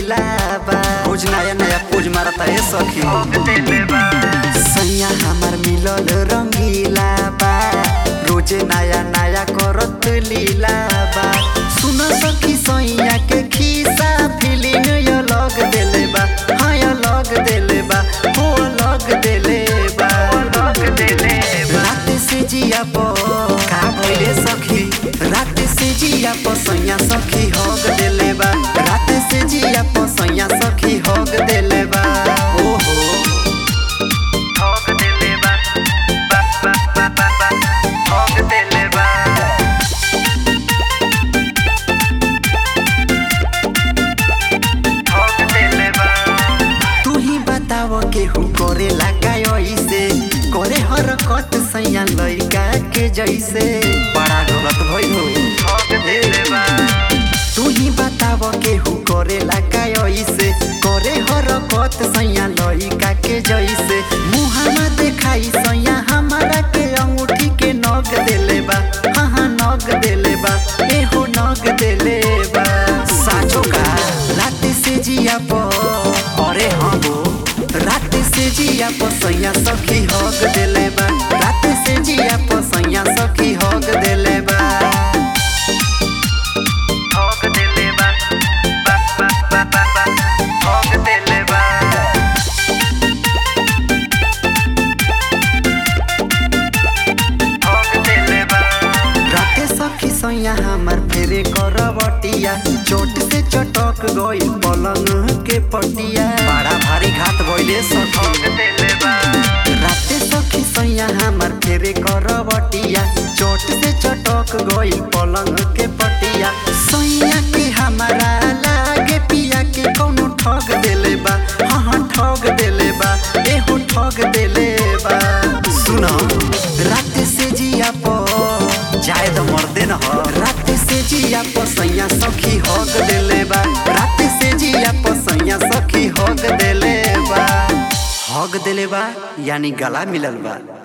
रंगीला बा रोज नया नया पोज मारता है सखी सैया हमार मिलल रंगीला बा रोजे नया नया करत लीला बा सुन सखी सैया के खीसा फीलिंग यो लग देले बा हाँ यो लग देले बा हो लग देले बा रात से जिया प का भइले सखी रात से जिया प सैया सखी हग देले बा रात से जिया प सैया सखी हग देले बा ओहो तू ही बताव केहू करे लगा ऐसे करे हरकत सैया लइका के जैसे बड़ा गलत भइल हो तू ही बताव केहू करे लगा ऐसे करे हरकत सैया लइका के जैसे मुहाना देखाई सैया हमारा के अंगूठी के नग देले बा हाँ हाँ नग देले बा एहो नग देले बा साचो का रात से जिया प अरे हाँ हो रात से जिया प सैया सखी हग देले बा रात से जिया प सैया सखी हग देले बा राते सखी सैया हमार फेरे करवटिया चोट से चटक गई पलंग के पटिया बड़ा भारी घात भइले सखी राते सखी सैया हमार फेरे करवटिया चोट से चटक गई पलंग के पटिया सैया के हमारा लागे पिया के कौनो ठग देले बा हाँ हाँ ठग देले बा एहो ठग देले बा सुनो रात से जिया प जाए तो मर्दे न हो रात से जिया प सैया सखी हग देले बा रात से जिया प सैया सखी हग देले बा हग देले बा यानी गला मिलल बा